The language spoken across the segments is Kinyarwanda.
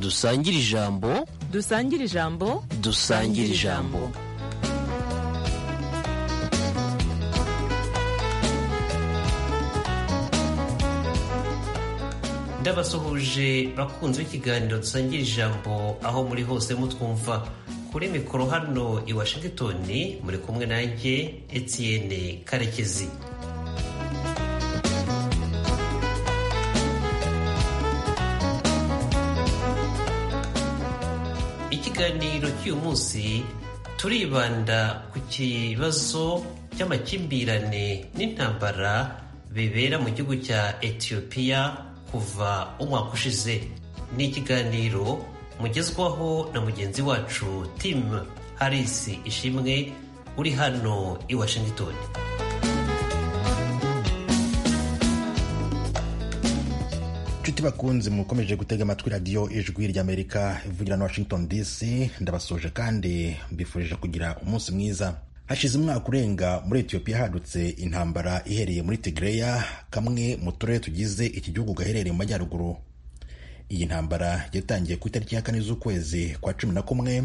dusangire ijambo dusangire ijambo dusangire ijambo ndabasuhuje bakunze b'ikiganiro dusangira ijambo aho muri hose mutwumva kuri mikoro hano i washington muri kumwe nanjye etienne karekezi ikiganiro cy'uyu munsi turibanda ku kibazo cy'amakimbirane n'intambara bibera mu gihugu cya etiyopiya kuva umwaka ushize ni ikiganiro mugezwaho na mugenzi wacu timu harisi ishimwe uri hano i washington inshuti bakunze mukomeje gutega amatwi radiyo ijwi ry'amerika ivugira na washington dc ndabasoje kandi mbifurije kugira umunsi mwiza hashize umwaka urenga muri etiyopiya hadutse intambara ihereye muri tigireya kamwe mu turere tugize iki gihugu gaherereye mu majyaruguru iyi ntambara yatangiye ku itariki ya kane z'ukwezi kwa cumi na kumwe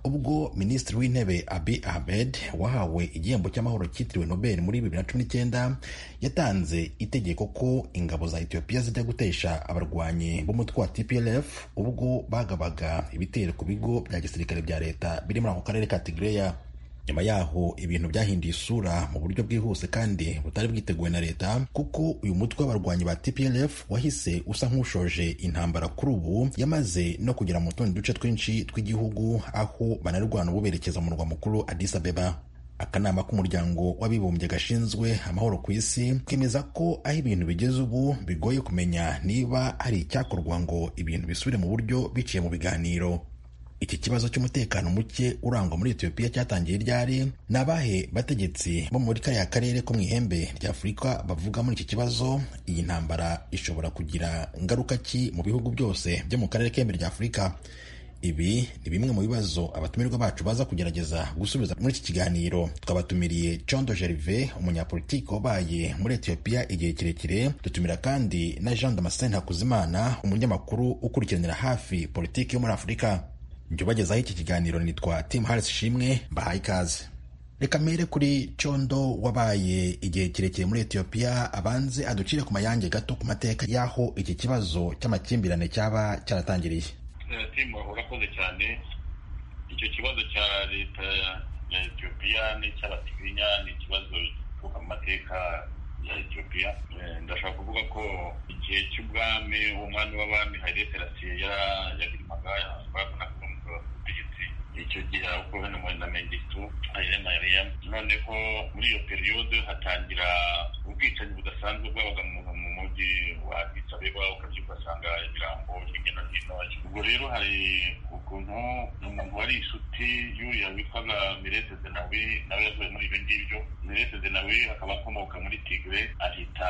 ubwo minisitiri w'intebe abi ahmed wahawe igihembo cy'amahoro cyitiriwe nobel muri bibiri na cumi n'icyenda yatanze itegeko ko ingabo za etiyopiya zijya gutesha abarwanyi b'umutwe wa tplf ubwo bagabaga ibitero ku bigo bya gisirikare bya leta biri muri ako karere ka tigireya nyuma yaho ibintu byahinduye isura mu buryo bwihuse kandi butari bwiteguwe na leta kuko uyu mutwe w'abarwanyi ba tplf wahise usa nk'ushoje intambara kuri ubu yamaze no kugera mu tundi duce twinshi tw'igihugu aho banarwana ubu berekeza mu murwa mukuru addis abeba akanama k'umuryango w'abibumbye gashinzwe amahoro ku isi kemeza ko aho ibintu bigeze ubu bigoye kumenya niba hari icyakorwa ngo ibintu bisubire mu buryo biciye mu biganiro iki kibazo cy'umutekano muke urangwa muri etiyopiya cyatangiye ryari ni abahe bategetsi bo muri kariya karere ko mu ihembe rya afurika bavuga muri iki kibazo iyi ntambara ishobora kugira ingaruka ki mu bihugu byose byo mu karere k'ihembe rya afurika ibi ni bimwe mu bibazo abatumirwa bacu baza kugerageza gusubiza muri iki kiganiro twabatumiriye condo jerive umunyapolitiki wabaye muri etiyopiya igihe kirekire dutumira kandi na jean damascene hakuzimana umunyamakuru ukurikiranira hafi politiki yo muri afurika njye ubagezaho iki kiganiro nitwa timu harisi ishimwe mbahaye ikaze reka mpere kuri condo wabaye igihe kirekire muri etiyopiya abanze aducire ku mayange gato ku mateka y'aho iki kibazo cy'amakimbirane cyaba cyaratangiriye timu urakoze cyane icyo kibazo cya leta ya etiyopiya n'icy'abatiginya ni ikibazo gituruka mu mateka ya etiyopiya ndashaka kuvuga ko igihe cy'ubwami umwami w'abami hayire serasiye yaririmbaga babonaga ubutegetsi icyo gihe uko bene na mengistu ayire mariya none ko muri iyo periyode hatangira ubwicanyi budasanzwe bwabaga mu mujyi wa addisabeba ukabyo ugasanga ibirambo hirya no hino ubwo rero hari ukuntu umuntu wari inshuti y'uriya witwaga mirete zenawi nawe yavuye muri ibyo ngibyo mirete zenawi akaba akomoka muri tigre ahita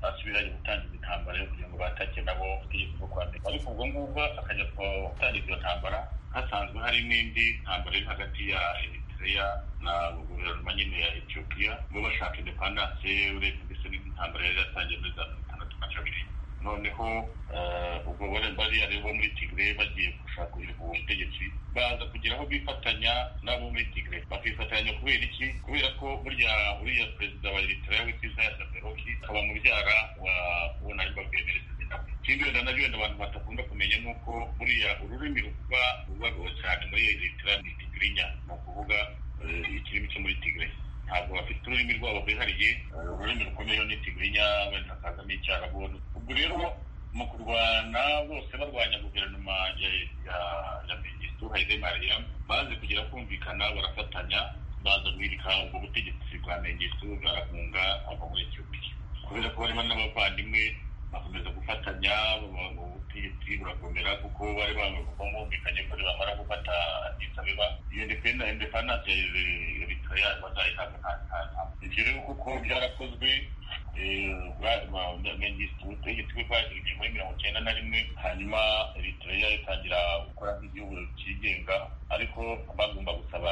basubiranye gutangiza intambara yo kugira ngo batake nabo itegeko ryo kwandika ariko ubwo ngubwo akajya gutangiza iyo ntambara hasanzwe hari n'indi ntambara iri hagati ya eritrea na guverinoma nyine ya etiyopiya bo bashaka indepandanse urebye ndetse n'indi ntambara yari yatangiye muri za mirongo itandatu na kabiri noneho ubwo bariya rero bo muri tigre bagiye gushaka ubu butegetsi baza kugira aho bifatanya n'abo muri tigre bakifatanya kubera iki kubera ko burya uriya perezida wa eritrea witiza yasaberoki akaba mubyara wa uwo nari babwiye merese ikindi wenda nabyo wenda abantu batakunda kumenya ni uko buriya ururimi rukuba rubagaho cyane muri eritrea ni tigrinya ni ukuvuga ikirimi cyo muri tigre ntabwo bafite ururimi rwabo rwihariye ururimi rukomeye ni tigrinya wenda hakazamo icyarabu ubwo rero mu kurwana bose barwanya guverinoma ya megistu haidemariya baze kugira kumvikana barafatanya baza guhirika ubwo butegetsi bwa megistu barakunga ava muri etiyopiya kubera ko barimo n'abavandimwe bakomeza gufatanya ubutegetsi burakomera kuko bari bumvikanye ko bamara gufata adisabeba iyo independanse eritrea bazayihabwa ibyo rero kuko byarakozwe ubutegetsi bwe bwashyizwe muri mirongo icyenda na rimwe hanyuma eritrea itangira gukora nk'igihugu cyigenga ariko bagomba gusaba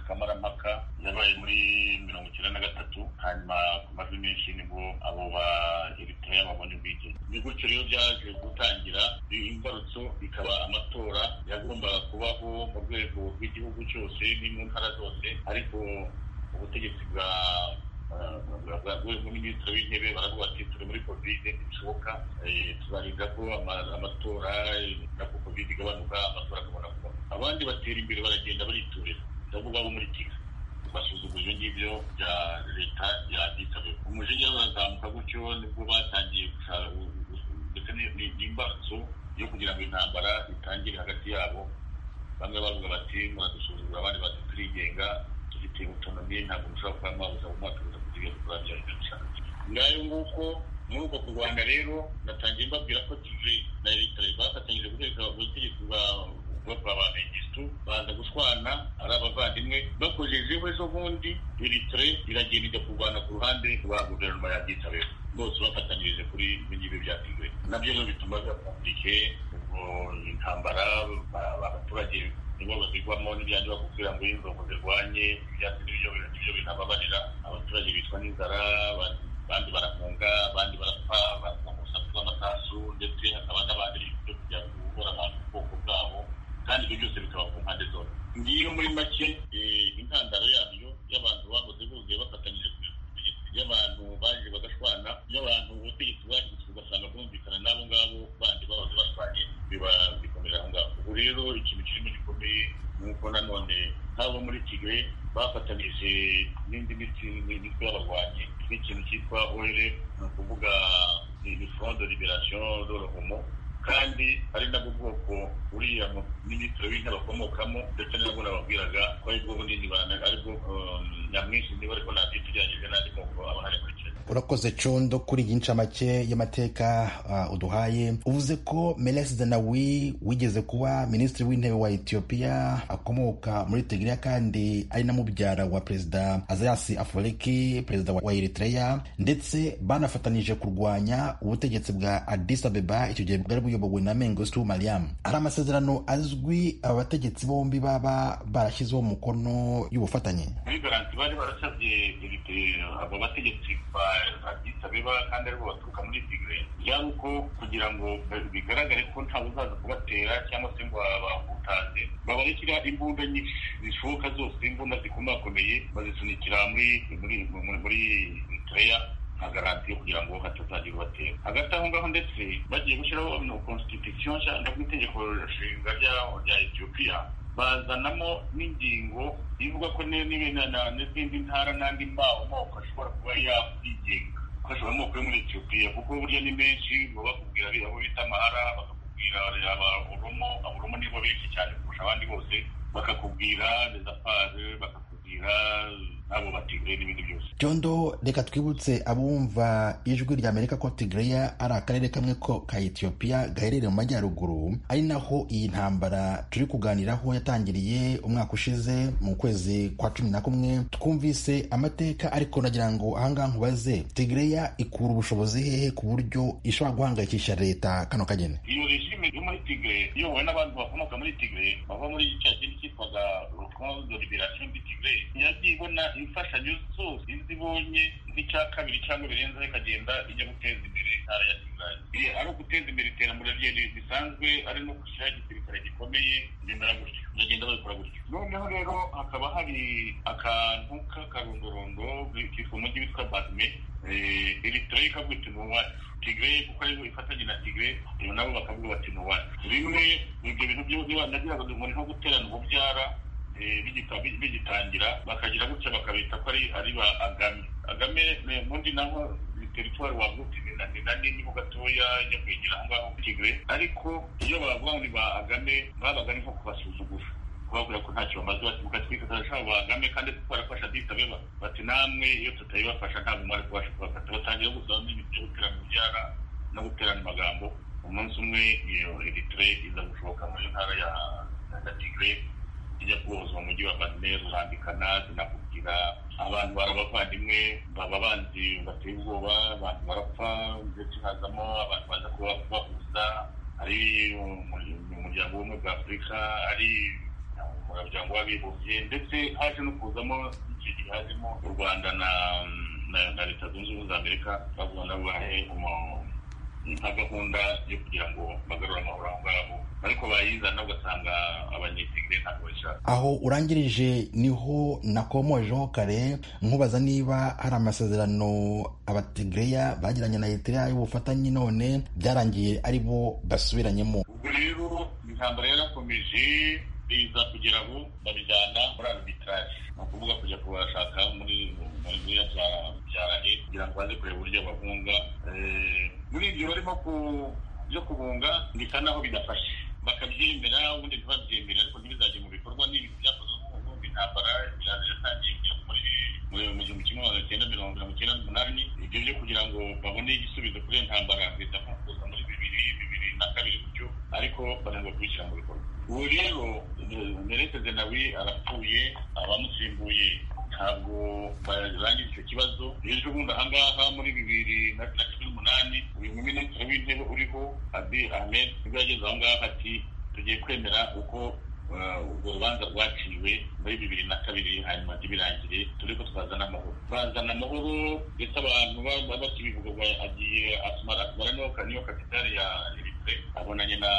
kamarampaka yabaye muri mirongo icyenda na gatatu hanyuma ku majwi menshi nibwo abo ba eritrea babonye ubwigenge ni gutyo bityo rero byaje gutangira imbarutso ikaba amatora yagombaga kubaho mu rwego rw'igihugu cyose ni mu ntara zose ariko ubutegetsi bwa bwaguwemo n'iminsi w'intebe baravuga ati turi muri kovide ntibishoboka tuzarinda ko amatora nako kovide igabanuka amatora akabona kuba abandi batera imbere baragenda bariturira nabo baba muri kigali basuzugura ibyo ngibyo bya leta yanitabira umujinya urazamuka gutyo nibwo batangiye gushaka ndetse n'imbarutso yo kugira ngo intambara itangire hagati yabo bamwe bavuga bati muradusuzugura abandi bati turigenga dufite utonomi ntabwo mushobora kuba mwabuza mu mwaka uza kugira ngo tuzagera ibyo dushaka ngayo nguko muri uko kurwanya rero natangiye mbabwira ko tive na leta bafatanyije guteka ubutegetsi bwa bava ba regisitu baza gushwana ari abavandimwe bakojejeho ejo bundi eritire iragenda ijya kurwana ku ruhande rwa guverinoma ya byitabiro bose bafatanyirije kuri ibi ngibi byatigwe nabyo rero bituma byakompurike ubwo intambara abaturage nibo bazigwamo n'ibyanjye bakubwira ngo inzongo zirwanye ibyatsi n'ibyo nibyo binababarira abaturage bitwa n'inzara abandi barafunga abandi barapfa baza mu rusaku rw'amatasu ndetse hakaba n'abandi byo kujya guhora abantu ubwoko bwabo kandi ibyo byose bikaba ku mpande zose ngiyo muri make intandaro yabyo y'abantu bahoze buzuye bafatanyije ku butegetsi y'abantu baje bagashwana y'abantu ubutegetsi bwagizwe ugasanga bumvikana n'abo ngabo bandi bahoze bashwanye biba bikomera aho ngaho ubu rero ikintu kirimo gikomeye ni uko nanone nk'abo muri kigali bafatanije n'indi miti n'imitwe y'abarwanyi n'ikintu cyitwa orere ni ukuvuga ni fondo liberasiyo dorohomo kandi ari nabwo bwoko buriya minisitiri w'intebe akomokamo ndetse nabwo nababwiraga ko ari bwo bunini bana ari bwo nyamwinshi niba ariko ntabyo tugerageze n'andi moko aba ari muri kenya urakoze condo kuri iyi ncamake y'amateka uh, uduhaye uvuze ko meles zenawi wigeze kuba minisitiri w'intebe wa etiyopiya akomoka muri tigiriya kandi ari na mubyara wa perezida azayasi aforeki perezida wa eritreya ndetse banafatanije kurwanya ubutegetsi bwa adis abeba icyo gihe bwari buyobowe na mengostu mariam hari amasezerano azwi aba bategetsi bombi baba barashyizeho umukono y'ubufatanye muri garanti bari barasabye abo bategetsi ba abyisabeba kandi aribo baturuka muri tigre byaba uko kugira ngo bigaragare ko ntawe uzaza kubatera cyangwa se ngo babutaze babarekera imbunda nyinshi zishoboka zose imbunda zikomakomeye bazisunikira muri muri muri eritreya nka garanti yo kugira ngo hatazagira ubatera hagati aho ngaho ndetse bagiye gushyiraho no constitution cyangwa itegeko nshinga rya etiyopiya bazanamo n'ingingo ivuga ko n'izindi ntara n'andi mbaho moko ashobora kuba yakwigenga ko ashobora amoko yo muri etiyopiya kuko burya ni menshi baba bakubwira aho bita amahara bakakubwira aboromo aboromo nibo benshi cyane kurusha abandi bose bakakubwira rezapage bakakubwira n'abo batigire n'ibindi byose jondo reka twibutse abumva ijwi rya amerika ko tigreya ari akarere kamwe ko ka etiyopiya gaherereye mu majyaruguru ari naho iyi ntambara turi kuganiraho yatangiriye umwaka ushize mu kwezi kwa cumi na kumwe twumvise amateka ariko nagira ngo ahangaha nkubaze tigreya ikura ubushobozi hehe ku buryo ishobora guhangayikisha leta kano kageni iyo regime yo muri tigre iyobowe n'abantu bakomoka muri tigre bava muri cya kintu cyitwaga rukondo liberation di tigre yagiye ibona imfashanyo zose izibonye nk'icya kabiri cyangwa birenzeho ikagenda ijya guteza imbere intara ya tigray ari uguteza imbere iterambere rye risanzwe ari no gushyiraho igisirikare gikomeye bimera gutyo bagenda babikora gutyo noneho rero hakaba hari akantu k'akarondorondo kitwa umujyi witwa badme eritreya ikavuga iti nuwacu tigray kuko ariho ifatanye na tigray nabo bakavuga bati nuwacu bimwe ibyo bintu byose nagiraga ngo ni nko guterana ububyara bigitangira bakagira gutya bakabita ko ari ba agame agame ubundi naho teritwari wagutse ni na nini ho gatoya yo kwegera aho ngaho tigre ariko iyo bavuga ngo ni ba agame babaga ari nko kubasuzugura kubabwira ko ntacyo bamaze bati mukatwika turashaka ba agame kandi twarafasha ditabeba bati namwe iyo tutabibafasha ntabwo mwari kubasha kubafata batangira gusaba n'ibintu byo guterana ubyara no guterana amagambo umunsi umwe iyo eritire iza gushoboka muri ntara ya tigre ijya kubuzwa mu mujyi wa Badmer urambikana zinakubwira abantu barabavandimwe baba banzi bateye ubwoba abantu barapfa ndetse hazamo abantu baza kuba bahuza ari umuryango w'ubumwe bwa afurika ari umuryango w'abibumbye ndetse haje no kuzamo icyo gihe hajemo u rwanda na leta zunze ubumwe za amerika bavuga nabo bahe nta gahunda yo kugira ngo bagarure amahoro aho ngaho ariko bayizana ugasanga abanyetegire ntabwo bayishaka aho urangirije niho nakomojeho kare nkubaza niba hari amasezerano abategreya bagiranye na eritrea y'ubufatanye none byarangiye ari bo basubiranyemo ubwo rero intambara yarakomeje biza kugera aho babijyana muri arbitrage ni ukuvuga kujya kubashaka muri muri biriya bya bya leta kugira ngo baze kureba uburyo babunga Eh, muri ibyo barimo ku byo kubunga bisa naho bidafashe bakabyemera ubundi ntibabyemere ariko ntibizajye mu bikorwa ni ibintu byakozwe nk'ubuvuzi intambara iraza yatangiye kujya muri muri mu gihumbi kimwe magana cyenda mirongo mirongo icyenda n'umunani ibyo byo kugira ngo babone igisubizo kuri iyo ntambara leta nko kuza muri bibiri bibiri na kabiri gutyo ariko bananirwa kubishyira mu bikorwa ubu rero merete zenawi arapfuye abamusimbuye ntabwo barangije icyo kibazo ejo bundi ahangaha muri bibiri na na cumi n'umunani uyu minisitiri w'intebe uriho abi ahmed nibwo yageze aho ngaho ati tugiye kwemera uko Uh, urwo rubanza rwaciwe muri bibiri na kabiri hanyuma ntibirangire turi ko twazana amahoro bazana amahoro ndetse abantu baba bakibivuga agiye asumara asumara niyo ka- niyo kapitali ya eritire abonanye na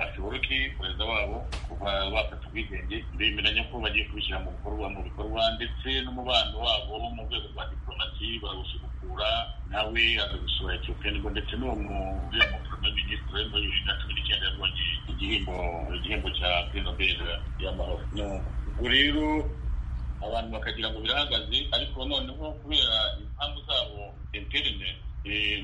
ashiboruki perezida wabo kuva bafata ubwigenge bemeranya ko bagiye kubishyira mu bikorwa mu bikorwa ndetse n'umubano wabo wo mu rwego rwa diplomasi barawusubukura nawe aza gusura etiyopiya nibwo ndetse n'uwo mu- uriya mu premier ministre muri bibiri na cumi n'icyenda yabonye igihembo igihembo cya prix nobel y'amahoro No. ubwo rero abantu bakagira ngo birahagaze ariko noneho kubera impamvu zabo interne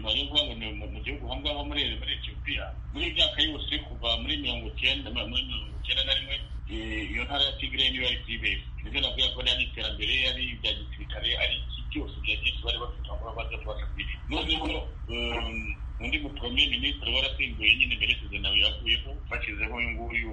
nari mvuga ngo ni mu- mu gihugu hamwe aho muri muri etiyopiya muri iyi myaka yose kuva muri mirongo icyenda muri mirongo icyenda na rimwe eh, iyo ntara ya tigre niyo yari kuyibera nibyo navuga ko ari iterambere ari ibya gisirikare ari iki byose bya byinshi bari bafite aho baza kubasha kwirinda noneho um, undi mupremier ministre warasimbuye nyine merekezo nawe yavuyeho bashyizeho uyu nguyu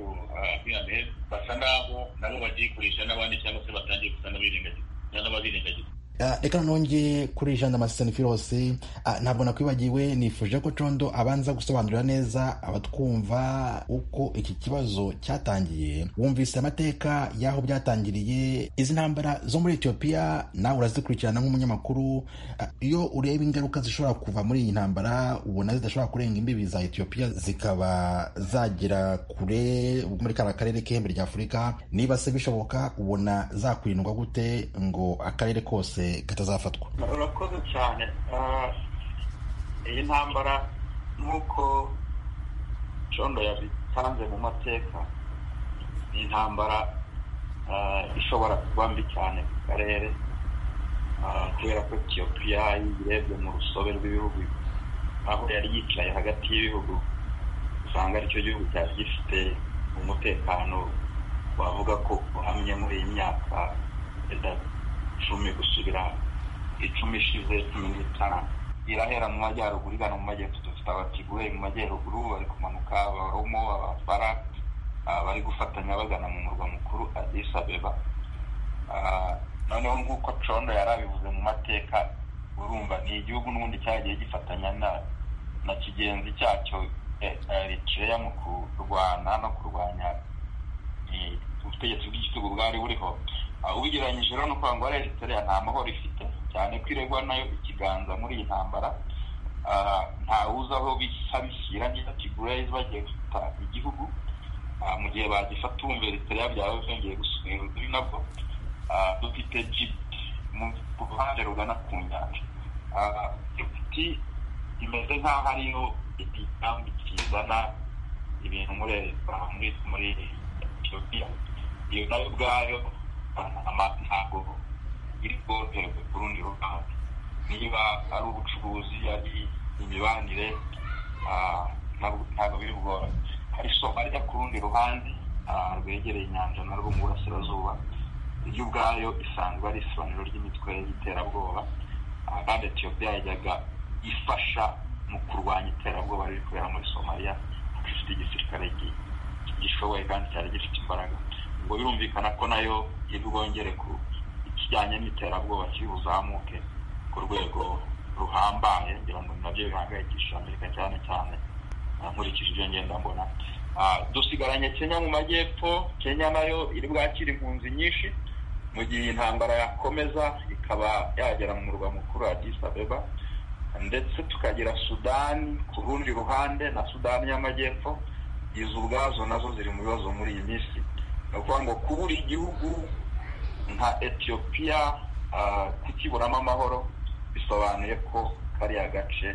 abiyamed basa naho nabo bagiye kurisha n'abandi cyangwa se batangiye gusa n'abirengagiza n'ababirengagiza Ah, reka nonge kuri jean damascene filose Ah, ntabwo nakwibagiwe nifuje ko condo abanza gusobanurira neza abatwumva uko iki kibazo cyatangiye wumvise amateka y'aho byatangiriye izi ntambara zo muri etiyopiya nawe urazikurikirana nk'umunyamakuru Ah, iyo ureba ingaruka zishobora kuva muri iyi ntambara ubona zidashobora kurenga imbibi za etiyopiya zikaba zagera kure muri kariya karere k'ihembe rya afurika niba se bishoboka ubona zakwirindwa gute ngo akarere kose katazafatwa urakoze cyane Ah, iyi ntambara nk'uko condo yabitanze mu mateka ni intambara ah, ishobora kuba mbi cyane ku karere Ah, kubera ko etiyopiya iyo uyirebye mu rusobe rw'ibihugu aho yari yicaye hagati y'ibihugu usanga aricyo gihugu cyari gifite umutekano wavuga ko uhamye muri iyi myaka wenda cumi gusubira icumi ishize cumi n'itanu irahera mu majyaruguru igana mu majyepfo dufite abatigure mu majyaruguru bari kumanuka abaromo abafara ah, bari gufatanya bagana mu murwa mukuru adis abeba Ah, noneho nk'uko condo yari abivuze mu mateka urumva ni igihugu n'ubundi cyagiye gifatanya na na kigenzi cyacyo eh, eritreya mu kurwana no kurwanya eh, ubutegetsi bw'igitugu bwari buriho Ah, ubigereranyije rero no kuvuga ngo ariya Eritrea nta mahoro ifite cyane ko iregwa nayo ikiganza muri iyi ntambara Ah, nta wuzi aho bisa bishyira neza kigurayizi bagiye gufata igihugu Ah, mu gihe bagifata uwumva Eritrea byaba byongeye gusubira kuri nabwo Ah, dufite Djibouti mu ruhande rugana ku nyanja Ah, Djibouti imeze nk'aho ariyo igitambi kizana ibintu muri muri muri Ethiopia iyo nayo ubwayo ama- ntabwo iri bwoherwe ku rundi ruhande niba ari ubucuruzi ari imibanire ah, ntabwo ntabwo biri bworohe hari somaliya ku rundi ruhande ah, rwegereye inyanja narwo mu burasirazuba yo ubwayo isanzwe ari isobanuro ry'imitwe y'iterabwoba ah, kandi etiyopiya yajyaga ifasha mu kurwanya iterabwoba riri kubera muri somaliya kuko ifite igisirikare gi- gishoboye kandi cyari gifite imbaraga ubwo birumvikana ko nayo iri bwongere ku ikijyanye n'iterabwoba kiri buzamuke ku rwego ruhambaye ngira ngo ni nabyo bihangayikishije amerika cyane cyane ah, nkurikije ibyo ngenda mbona Ah, dusigaranye kenya mu majyepfo kenya nayo iri bwakira impunzi nyinshi mu gihe intambara yakomeza ikaba yagera mu murwa mukuru wa Addis Abeba ndetse tukagira sudani ku rundi ruhande na sudani y'amajyepfo izo ubwazo nazo ziri mu bibazo muri iyi minsi ni ukuvuga ngo kubura igihugu nka etiyopiya ah, kukiburamo amahoro bisobanuye ko kariya gace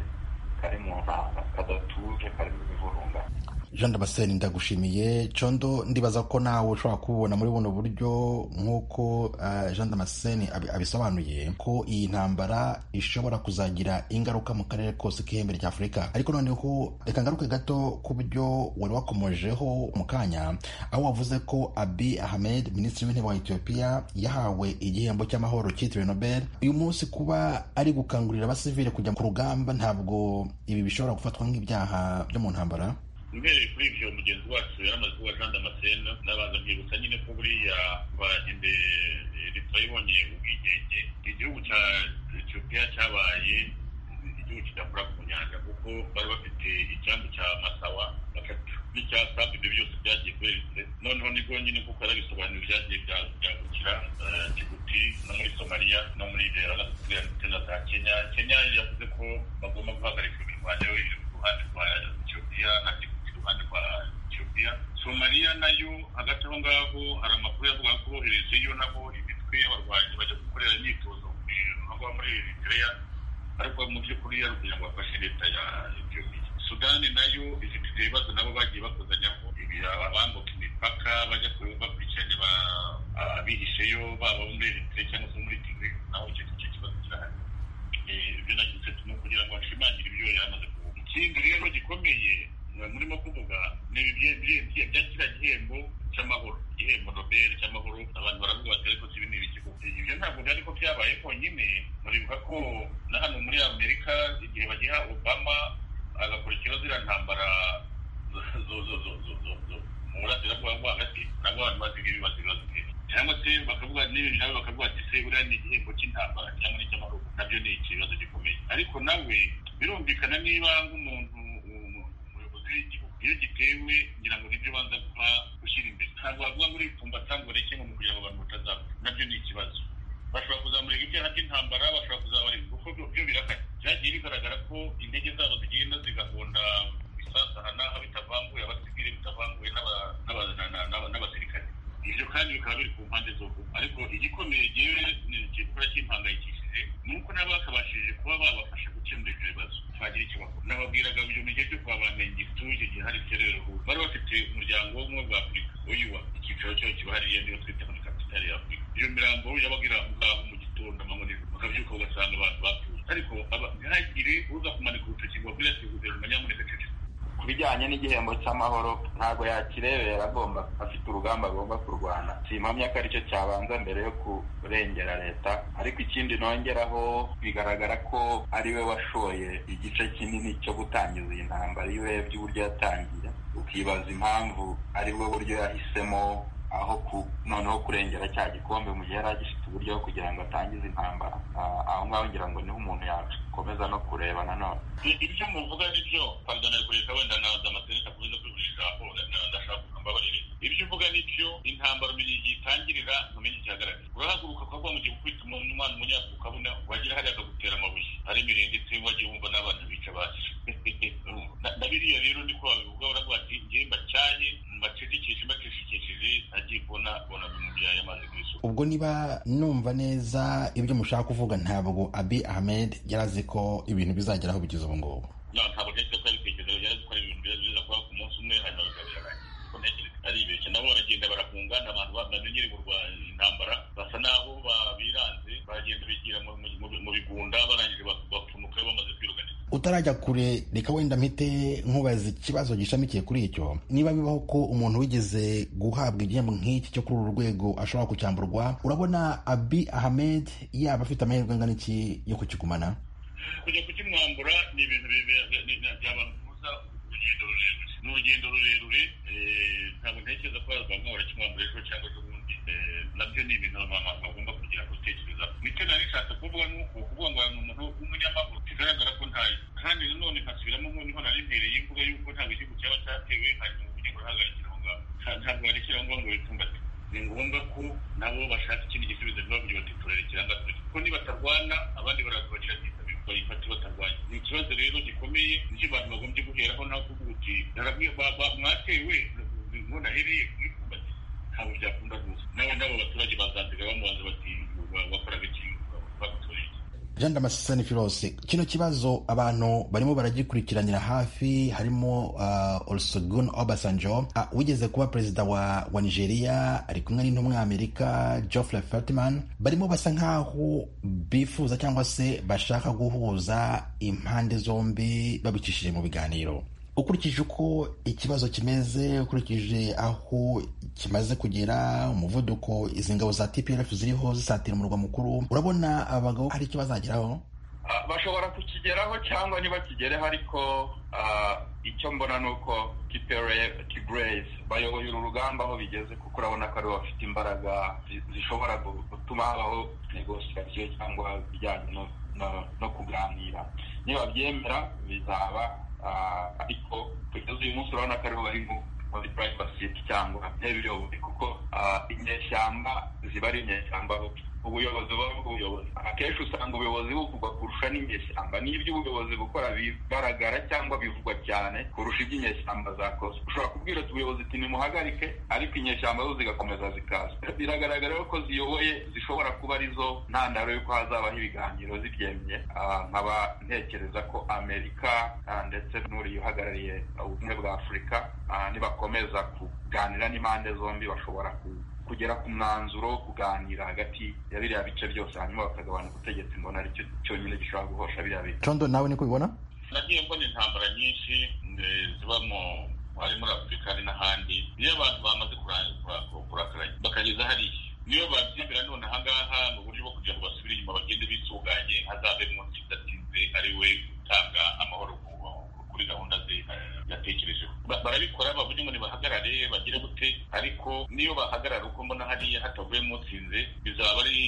kari mu ntanga kadatuje karimo imivurungano jean damascene ndagushimiye condo ndibaza ko nawe ushobora kububona muri buno buryo nk'uko eh, jean damascene abi- abisobanuye ko iyi ntambara ishobora kuzagira ingaruka mu karere kose k'ihembe rya afurika ariko noneho reka ngaruke gato ku byo wari wakomojeho mu kanya aho wavuze ko abi ahmed minisitiri w'intebe wa etiyopiya yahawe igihembo cy'amahoro cyitiriwe nobel uyu munsi kuba ari gukangurira abasivile kujya ku rugamba ntabwo ibi bishobora gufatwa nk'ibyaha byo mu ntambara mbereye kuri ibyo mugenzi wacu yaramaze kuba jean damascene n'abanza mbibutsa nyine ko buriya bagende leta ibonye ubwigenge igihugu cya etiyopiya cyabaye igihugu kidakora ku nyanja kuko bari bafite icyambu cya masawa batatu n'icya sabu ibyo byose byagiye kweretse noneho nibwo nyine kuko yarabisobanura byagiye bya- byagukira eh, Djibouti no muri somaliya no muri rera na Somalia ndetse na za kenya kenya yavuze ko bagomba guhagarika imirwano yo iri ku ruhande rwa etiyopiya na Djibouti iruhande rwa etiyopiya somaliya nayo hagati aho ngaho hari amakuru yavuga ko boherejeyo nabo imitwe y'abarwanyi bajya gukorera imyitozo muri aho muri eritrea ariko mu by'ukuri yari kugira ngo bafashe leta ya etiyopiya sudani nayo ifite ibyo bibazo nabo bagiye bakozanyaho ibi abambuka imipaka bajya ku- bakurikiranye ba- abihisheyo baba muri eritrea cyangwa se muri tigre naho icyo nicyo kibazo cyahari Eh, ibyo nagize tuno kugira ngo bashimangire ibyo yamaze kuvuga ikindi rero gikomeye eh, murimo kuvuga ni ibi bye- bye- bye- bya kiriya gihembo cy'amahoro igihembo nobel cy'amahoro abantu baravuga bati ariko si bino ibiki koko?" ibyo ntabwo byari ko byabaye konyine muribuka ko na hano muri amerika igihe bagiha obama agakurikiraho ziriya ntambara zo- zo- zo- zo- zo- zo- zo- mu burasirazuba bwo hagati nabwo abantu basigaye bibaza ibibazo byinshi cyangwa se bakavuga n'ibintu nawe bakavuga ati se buriya ni igihembo cy'intambara cyangwa n'icy'amaruko nabyo ni ikibazo gikomeye ariko nawe birumvikana niba nk'umuntu umu- umuyobozi w'igihugu iyo gitewe ngira ngo nibyo banza kuba gushyira imbere ntabwo wavuga ngo uripfumbata ngo ureke ngo ni ukugira ngo abantu batazapfa nabyo ni ikibazo bashobora kuzamurika ibyaha by'intambara bashobora kuzabarika kuko byo byo birakanye byagiye bigaragara ko indege zabo zigenda zigahonda ibisasu aha n'aha bitavanguye abasivile bitavanguye n'aba- n'aba- na- na- n'aba- n'abasirikare ibyo kandi bikaba biri ku mpande zose ariko igikomeye ryewe ni igikora cy'impangayikishije ni uko nabo bakabashije kuba babafasha gukemura ibyo bibazo bagira icyo bakora nababwiraga ibyo mu gihe cyo kuba bamenye ituje gihari rero bari bafite umuryango w'ubumwe bwa afurika uyuwa icyicaro cyayo kiba hariya niyo twita muri kapitali ya afurika iyo mirambo yabaga iri aho ngaho mu gitondo amanywa n'ijoro bakabyuka ugasanga abantu bapfuye ariko aba- ntihagire uza kumanika urutoki ngo abwire ati guverinoma nyamuneka ceceka ku bijyanye n'igihembo cy'amahoro ntabwo yakirebera agomba afite urugamba agomba kurwana simpamya ko aricyo cyabanza mbere yo kurengera leta ariko ikindi nongeraho bigaragara ko ariwe washoye igice kinini cyo gutangiza iyi ntambara iwe by'uburyo yatangiye ukibaza impamvu aribwo buryo yahisemo aho ku noneho kurengera cya gikombe mu gihe yari agifite uburyo kugira ngo atangize intambara Ah, aho ngaho ngira ngo niho umuntu yakomeza no kureba nanone ibyo muvuga ni byo pardon ari kureka wenda naza amaseneka kubuza kugurisha ijambo na- ndashaka kumbabarire ibyo uvuga ni byo intambara umenya igihe itangirira ntumenya igihagararira urahaguruka ukavuga ngo ugiye gukubita umuntu umwana umunyafurika ukabona wagira hariya akagutera amabuye ari mirenge se wagiye wumva n'abana bica bacu Na- na biriya rero niko wabivuga uravuga ati ngewe mbacanye mbacecekeshe mbacecekesheje agiye kubona bona bimubyaye amazi ku isuku ubwo niba numva neza ibyo mushaka kuvuga ntabwo abi ahmed yari azi ko ibintu bizageraho bigeze ubu ngubu nta ntabwo ntekereza ko ari ibitekerezo byari gukora ibintu byiza byiza kuba ku munsi umwe hanyuma bikabyarangira kuko ntekereza ari ibeshya nabo baragenda barakunga ni abantu ba- bamenyereye kurwa intambara basa n'aho ba- biranze baragenda bigira mu- mu- mu bigunda barangije bak- bapfunuka bamaze kwirukanira utarajya kure reka wenda mpite nkubaza ikibazo gishamikiye kuri icyo niba bibaho ko umuntu wigeze guhabwa igihembo nk'iki cyo kuri uru rwego ashobora kucyamburwa urabona abi ahmed yaba afite amahirwe angana iki yo kukigumana kujya kukimwambura ni ibintu bibe- bi- ni- ni- byabamubuza urugendo rurerure ni urugendo rurerure eh, ntabwo ntekereza ko bamwe barakimwambura ejo cyangwa se ubundi eh, nabyo ni ibintu abantu bagomba kugira gutekereza nicyo nari nishatse kuvuga ni uko kuvuga ngo ni umuntu w'umunyamahoro bigaragara ko ntayo kandi nanone nkasubiramo nk'uniho nari mpereye mvuga yuko ntabwo igihugu cyaba cyatewe hanyuma ubugingo burahagarikira aho ngaho Nta- ntabwo barekera aho ngaho ngo bipfumbate ni ngombwa ko nabo bashaka ikindi gisubizo ntibavuge bati turarekera ngaho kuko nibatarwana abandi barabagira byitabirwa bayifata batarwanya ni ikibazo rero gikomeye nicyo abantu bagombye guheraho naho kuvuga uti "Narabwi- ba- ba- mwatewe none ahereye kuri kumbati ntabwo byakunda rwose nabo nabo abaturage bazanzira bamubaza bati "Wa- wakoraga iki bagutoreye iki?" jean damascene filose kino kibazo abantu barimo baragikurikiranira hafi harimo uh, olusegun obasanjo uh, wigeze kuba perezida wa, wa nigeria ari kumwe n'intumwa ya amerika geoffrey fertiman barimo basa nk'aho bifuza cyangwa se bashaka guhuza impande zombi babicishije mu biganiro ukurikije uko ikibazo kimeze ukurikije aho kimaze kugera umuvuduko izi ngabo za tpf ziriho zisatira umurwa mukuru urabona abagabo hari icyo bazageraho Ah, bashobora kukigeraho cyangwa ntibakigereho ariko ah, icyo mbona ni uko tigrez bayoboye uru rugamba aho bigeze kuko urabona ko aribo bafite imbaraga zi- zishobora gu- gutuma habaho negosiyasiyo cyangwa ibijyanye no- no- no kuganira nibabyemera bizaba ah, ariko kugeza uyu munsi urabona ko aribo barimo muri private basiti cyangwa ntibiyoboye kuko ah, inyeshyamba ziba ari inyeshyamba ubuyobozi buba ari ubuyobozi akenshi usanga ubuyobozi buvugwa kurusha n'inyeshyamba n'iby'ubuyobozi bukora bigaragara cyangwa bivugwa cyane kurusha iby'inyeshyamba zakoze ushobora kubwira ati ubuyobozi ati nimuhagarike ariko inyeshyamba zo zigakomeza zikaza biragaragara rero ko ziyoboye zishobora kuba arizo ntandaro y'uko hazabaho ibiganiro zibyemye Ah, nkaba ntekereza ko amerika ah, ndetse n'uriya uhagarariye ubumwe bwa afurika ah, nibakomeza kuganira n'impande zombi bashobora ku kugera ku mwanzuro wo kuganira hagati ya biriya bice byose hanyuma bakagabana ubutegetsi mbona aricyo cyonyine gishobora guhosha biriya bice condo nawe niko ubibona nagiye mbona intambara nyinshi eh, ziba mu hari muri afurika hari n'ahandi iyo abantu bamaze kura- kura- kura- kurakaranya bakageza hariya niyo babyemera none ahangaha mu buryo bwo kugira ngo basubire inyuma bagende bitunganye hazabe munsi idatinze ari we gutanga amahoro ku- kuri gahunda ze eh, yatekerejeho Ba- barabikora bavuge ngo nibahagarare bagire gute ariko niyo bahagarara uko mbona hariya hatavuyemo utsinze bizaba ari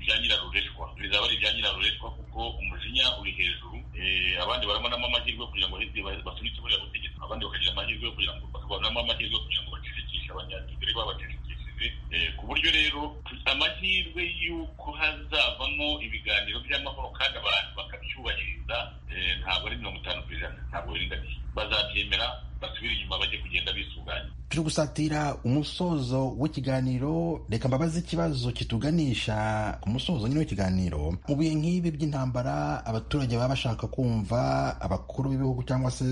ibya nyirarureshwa bizaba ari ibya nyirarureshwa kuko umujinya uri hejuru Eh, abandi barabonamo amahirwe kugira ngo hirya ba- basunike buriya butegetsi abandi bakagira amahirwe yo kugira ngo bakabonamo amahirwe yo kugira ngo bacecekishe abanyatigari babacecekishije Eh, ku buryo rero amahirwe y'uko hazavamo ibiganiro by'amahoro kandi abantu bakabyubahiriza eh, ntabwo ari mirongo itanu ku ijana ntabwo biringaniye bazabyemera basubire inyuma bajye kugenda bisuganya turi gusatira umusozo w'ikiganiro reka mbabaze ikibazo kituganisha ku musozo nyine w'ikiganiro mu bihe nk'ibi by'intambara abaturage baba bashaka kumva abakuru b'ibihugu cyangwa se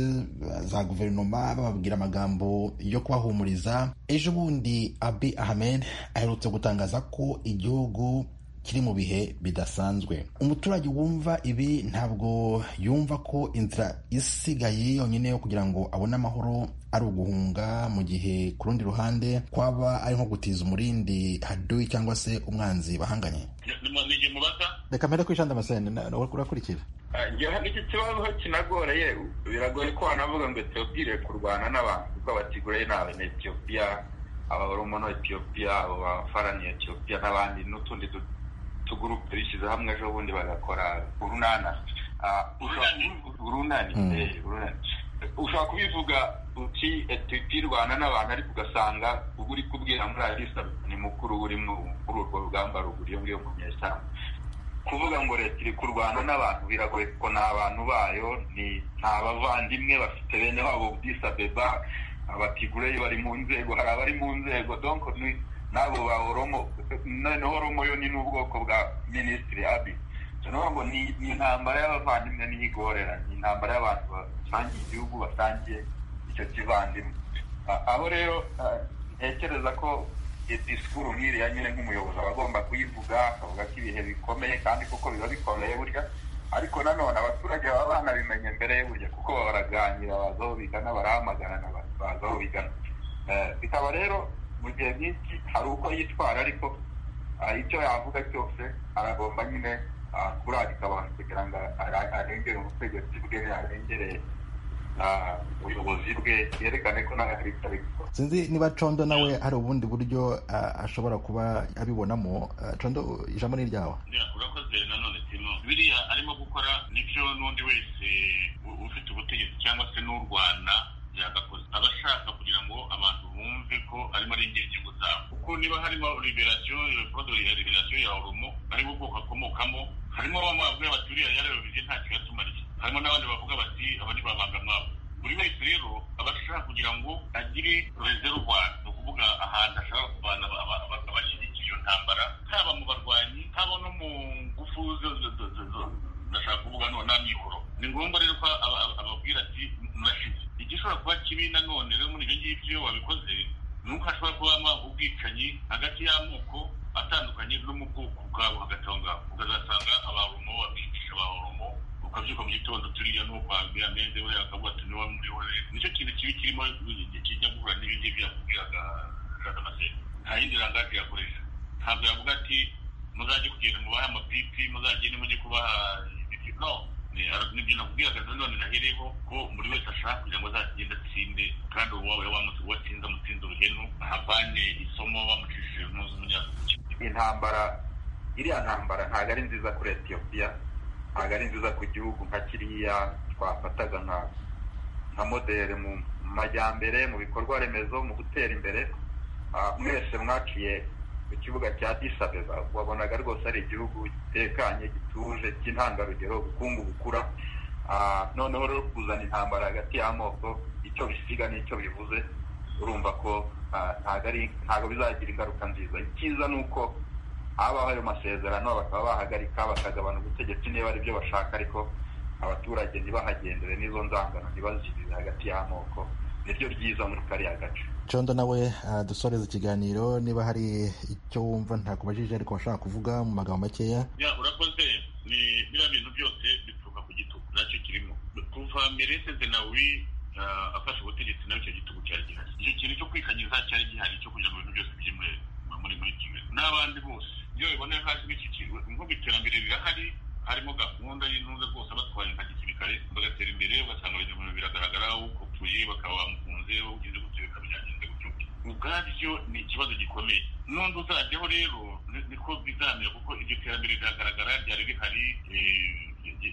za guverinoma bababwira amagambo yo kubahumuriza ejo bundi abi ahmed aherutse gutangaza ko igihugu kiri mu bihe bidasanzwe umuturage wumva ibi ntabwo yumva ko inzira isigaye yonyine yo kugira ngo abone amahoro ari uguhunga mu gihe ku rundi ruhande kwaba ari nko gutiza umurindi haduyi cyangwa se umwanzi bahanganye nige mubaza reka mpere kuri jean damascene na- nawe urakurikira njyewe iki kibazo aho kinagoreye biragoye ko wanavuga ngo etiyopire kurwana n'abantu kuko abatiguraye ni abanetiyopiya ababoromo na etiyopiya abo bafarani etiyopiya n'abandi n'utundi tu- tugurupe bishyize hamwe ejo bundi bagakora urunana Ah, ushobora- urunani Mm. eh, urunani ushobora kubivuga uti etiyopire irwana n'abantu ariko ugasanga ubwo uri kubwira muri arisa ni mukuru urimo muri urwo rugamba ruguru iyo ngiyo mu nyeshyamba kuvuga ngo leta iri kurwana n'abantu biragoye kuko ni abantu bayo ni nta bavandimwe bafite bene wabo bwisabeba abatigureyi bari mu nzego hari abari mu nzego donc ni n'abo ba oromo noneho oromo yo ni n'ubwoko bwa minisitiri abi noneho ngo ni ni intambara y'abavandimwe n'iyigorera ni intambara y'abantu basangiye igihugu basangiye icyo kivandimwe Ah, aho rero ah, ntekereza ko iyo disikuru nk'iriya nyine nk'umuyobozi aba agomba kuyivuga akavuga ko ibihe bikomeye kandi kuko biba bikomeye burya ariko nanone abaturage baba banabimenya mbere yo burya kuko baba baraganira baza aho bigana barahamagarana ba- baza aho bigana Eh, bikaba rero mu gihe nk'iki hari uko yitwara ariko ah, icyo yavuga cyose aragomba nyine ah, kurarika abantu kugira ngo ara- arengere ubutegetsi bwe arengere ah, ubuyobozi bwe yerekane ko nawe hari icyo abikora sinzi niba condo nawe hari ubundi buryo ah, ashobora kuba abibonamo Ah, condo ijambo ni iryawe Ya, urakoze nanone tino biriya arimo gukora nibyo n'undi wese u- ufite ubutegetsi cyangwa se n'u rwanda yagakoze aba ashaka kugira ngo abantu bumve ko arimo arengera inyungu zabo kuko niba harimo liberasiyo rekodo ya liberasiyo ya oromo harimo ubwoko akomokamo harimo bamwe bavuga bati uriya yarabivuze nta kigatumarije harimo n'abandi bavuga bati abandi babanga mwabo buri wese rero aba ashaka kugira ngo agire reservoir ni ukuvuga ahantu ashobora kuvana abashyigikiye iyo ntambara haba mu barwanyi haba no mu ngufu zo- zo- zo- zo- zo- ndashaka kuvuga none nta mikoro ni ngombwa rero ko aba- aba- ababwira ati murashize igishobora kuba kibi nanone rero muri ibyo ngibyo iyo wabikoze ni uko hashobora kubamo ubwicanyi hagati y'amoko atandukanye no mu bwoko bwabo hagati aho ngaho ukazasanga abarumo babicisha abarumo ukabyuka mu gitondo turiya ni uko wabwira mende we akavuga ati niwe muri we nicyo kintu kibi kirimo kijya guhura n'ibyo ngibyo yakubwiraga jacques amasenge nta yindi rangage yakoresha ntabwo yavuga ati muzajye kugenda mubahe amapipi muzagende mujye kubaha ibiti no ni- ar- nibyo nakubwiraga nanone nahereyeho ko buri wese ashaka kugira ngo azagende atsinde kandi uwawe watsinze amutsinze uruhenu ahavane isomo bamucishije muzi umunyazuki intambara iriya ntambara ntabwo ari nziza kuri etiyopiya ntabwo ari nziza ku gihugu nka kiriya twafataga nka nka modere mu majyambere mu bikorwa remezo mu gutera imbere Ah, mwese mwaciye ku kibuga cya disabeba wabonaga rwose ari igihugu gitekanye gituje cy'intangarugero ubukungu bukura Ah, noneho rero kuzana intambara hagati y'amoko icyo bisiga n'icyo bivuze urumva ko ah, ntabwo ari ntabwo bizagira ingaruka nziza icyiza ni uko habaho ayo masezerano bakaba bahagarika bakagabana ubutegetsi niba ari byo bashaka ariko abaturage ntibahagendere n'izo nzangano ntibazigire hagati y'amoko niryo ryiza muri kariya gace condo nawe ah, dusoreze ikiganiro niba hari icyo wumva ntakubajije ariko washaka kuvuga mu magambo makeya ya urakoze ni biriya bintu byose bituruka ku gitugu nacyo kirimo kuva mereseze nawe afashe ubutegetsi nawe icyo gitugu cyari gihari icyo kintu cyo kwikanyiza cyari gihari cyo kugira ngo ibintu byose bijye muri muri muri kimwe n'abandi bose iyo bibona haje n'iki kintu nk'ubu iterambere rirahari harimo gahunda y'intuza rwose batwaye nka gisirikare bagatera imbere ugasanga ibinyamubiri biragaragara ukopfuye bakaba bamukunze ugize gutyo bikabigenze gutyo ubwabyo ni ikibazo gikomeye n'undi uzajyaho rero ni- niko bizamera kuko iryo terambere riragaragara ryari rihari eh,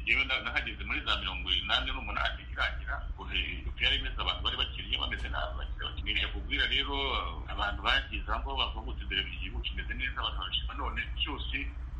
jewe na- nahageze muri za mirongo inani n'umunani irangira uko yari imeze abantu bari bakiriye bameze nabi bakiri bakiri nibyo kubwira rero abantu bagize aho bavugutse imbere mu gihugu kimeze neza abantu babishima none cyose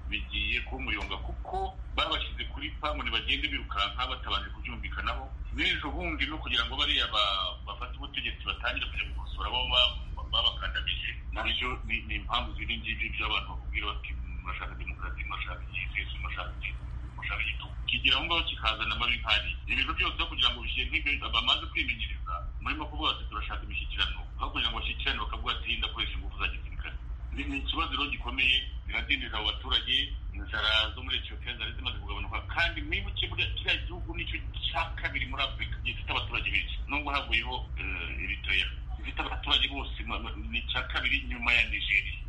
bigiye kuba umuyonga kuko babashyize kuri pamu ntibagende birukanka batabanje kubyumvikanaho n'ejo bundi no kugira ngo bariya ba- bafate ubutegetsi batangire kujya gukosora abo ba- babakandamije nabyo ni ni impamvu ziri ngiri by'abantu bakubwira bati murashaka demokarasi murashaka igihe murashaka iki murashaka igitugu kigira aho ngaho kikazana amabi nkari ibintu byose aho kugira ngo bishyire nk'ibyo bamaze kwimenyereza murimo kuvuga ati turashaka imishyikirano aho kugira ngo bashyikirane bakavuga ati ndakoresha ingufu za gisirikare ni ni ikibazo rero gikomeye biradindiza abo baturage inzara zo muri etiyopiya zari zimaze kugabanuka kandi mwibuke buriya kiriya gihugu nicyo cya kabiri muri afurika gifite abaturage benshi nubwo havuyeho eh, eritreya gifite abaturage bose ma- ma- ni icya kabiri nyuma ya nigeriya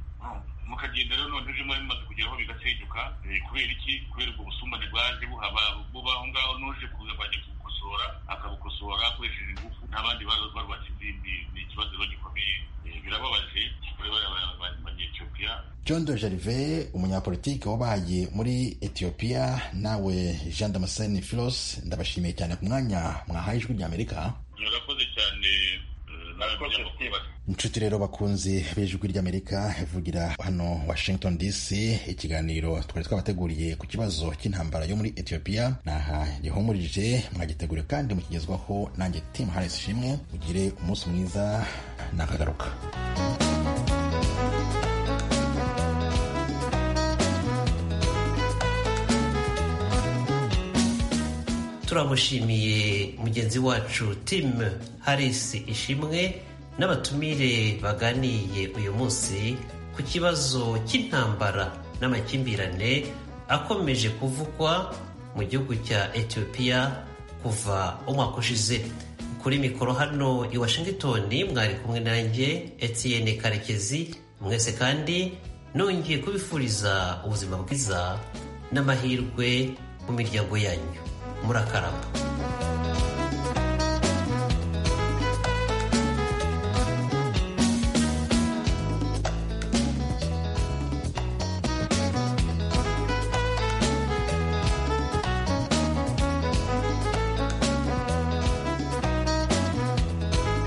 mukagenda rero none ujemo bimaze kugeraho bigasenyuka eh, kubera iki kubera ubwo busumbane bwaje buhaba buba aho ngaho n'uje kuza bajya kubukosora akabukosora akoresheje ingufu n'abandi baza barwatse izindi ni ikibazo rero gikomeye eh, birababaje kuri bariya ba- ba- banyetiyopiya john de gerve umunyapolitike wabaye muri etiyopiya nawe jean damascene filos ndabashimiye cyane ku mwanya mwahaye ijwi ry'amerika murakoze cyane eh, nawe Murakoze, munyamakuru. inshuti rero bakunzi b'ijwi ry'amerika ivugira hano washington dc ikiganiro twari twabateguriye ku kibazo cy'intambara yo muri etiyopiya naha gihumurije mwagitegure kandi mukigezwaho nanjye tim harris shimwe mugire umunsi mwiza nakagaruka turamushimiye mugenzi wacu tim harisi ishimwe n'abatumire baganiye uyu munsi ku kibazo cy'intambara n'amakimbirane akomeje kuvugwa mu gihugu cya etiyopiya kuva umwaka ushize kuri mikoro hano i washington mwari kumwe nanjye etienne karekezi mwese kandi nongeye kubifuriza ubuzima bwiza n'amahirwe mu miryango yanyu murakaramba